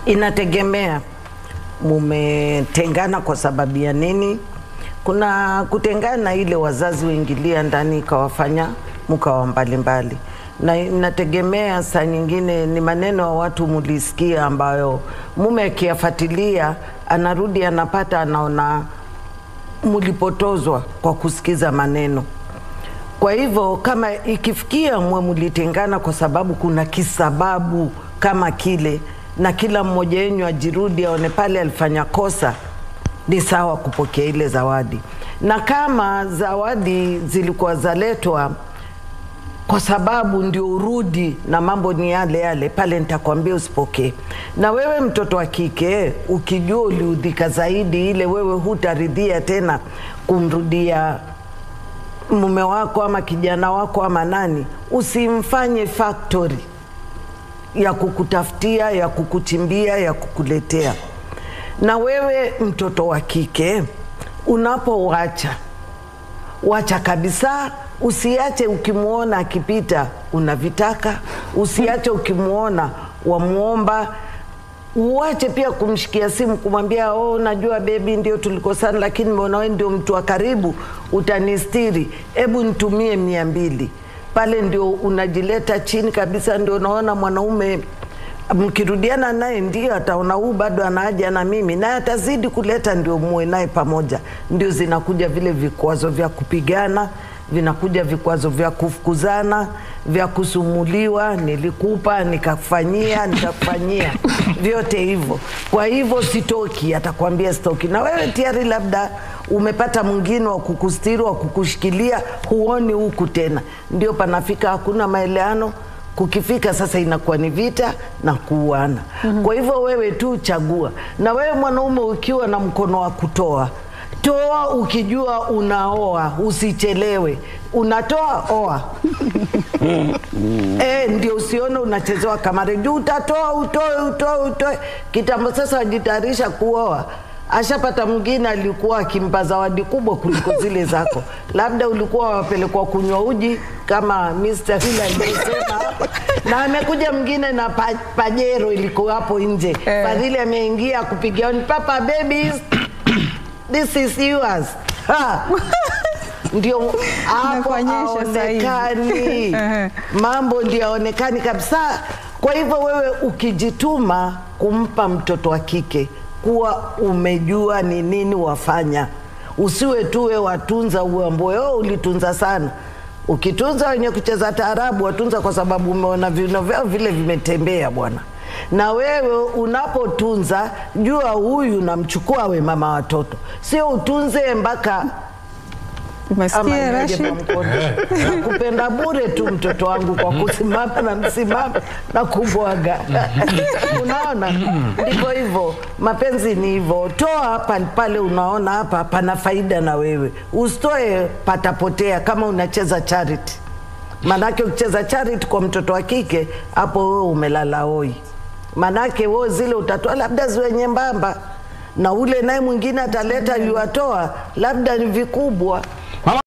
Inategemea mumetengana kwa sababu ya nini. Kuna kutengana ile wazazi waingilia ndani ikawafanya mkawa mbalimbali, na inategemea saa nyingine ni maneno ya watu mulisikia, ambayo mume akiyafuatilia anarudi anapata anaona mulipotozwa kwa kusikiza maneno. Kwa hivyo kama ikifikia mwe mulitengana kwa sababu kuna kisababu kama kile, na kila mmoja wenyu ajirudi aone pale alifanya kosa, ni sawa kupokea ile zawadi. Na kama zawadi zilikuwa zaletwa kwa sababu ndio urudi na mambo ni yale yale, pale nitakwambia usipokee. Na wewe mtoto wa kike, ukijua uliudhika zaidi, ile wewe hutaridhia tena kumrudia mume wako ama kijana wako ama nani, usimfanye factory ya kukutafutia, ya kukuchimbia, ya kukuletea. Na wewe mtoto wa kike, unapowacha wacha kabisa, usiache ukimwona akipita unavitaka, usiache ukimwona wamwomba uache pia kumshikia simu kumwambia, oh, najua bebi, ndio tulikosana, lakini mbona wewe ndio mtu wa karibu, utanistiri, hebu nitumie mia mbili. Pale ndio unajileta chini kabisa, ndio unaona mwanaume mkirudiana naye ndio ataona huu bado ana haja na mimi, naye atazidi kuleta, ndio muwe naye pamoja. Ndio zinakuja vile vikwazo vya kupigana, vinakuja vikwazo vya kufukuzana, vya kusumuliwa, nilikupa nikakufanyia, nikakufanyia, vyote hivyo. Kwa hivyo sitoki, atakwambia sitoki, na wewe tayari labda umepata mwingine wa kukustiri, wa kukushikilia, huoni huku tena, ndio panafika hakuna maelewano kukifika sasa inakuwa ni vita na kuuana. Kwa hivyo wewe tu chagua, na wewe mwanaume ukiwa na mkono wa kutoa toa, ukijua unaoa usichelewe, unatoa oa. E, ndio usione unachezewa kamari juu, utatoa utoe utoe utoe. Kitambo sasa wajitayarisha kuoa ashapata mwingine alikuwa akimpa zawadi kubwa kuliko zile zako, labda ulikuwa wapelekwa kunywa uji kama Mr. Hila aliyosema hapa, na amekuja mwingine na pa, pajero ilikuwa hapo nje Eh. Fadhili ameingia kupigia honi, papa babies this is yours ha. Ndio hapo Nakuonyesha saizi. aonekani Ehe. mambo ndio yaonekani kabisa. Kwa hivyo wewe ukijituma kumpa mtoto wa kike, kuwa umejua ni nini wafanya, usiwe tu we watunza uamboe oh, ulitunza sana. Ukitunza wenye kucheza taarabu watunza kwa sababu umeona vino vyao vile vimetembea bwana. Na wewe unapotunza jua huyu namchukua we mama watoto, sio utunze mpaka Umesikia ama Rashid? Rashid? kupenda bure tu mtoto wangu kwa kusimama na msimama na kubwaga. Unaona, ndivyo hivyo, mapenzi ni hivyo. Toa pale pale unaona hapa pana faida na wewe, usitoe patapotea. Kama unacheza charity, manake ukicheza charity kwa mtoto wa kike, hapo wewe umelala hoi, manake wewe zile utatoa labda ziwe nyembamba na ule naye mwingine ataleta yuatoa labda ni vikubwa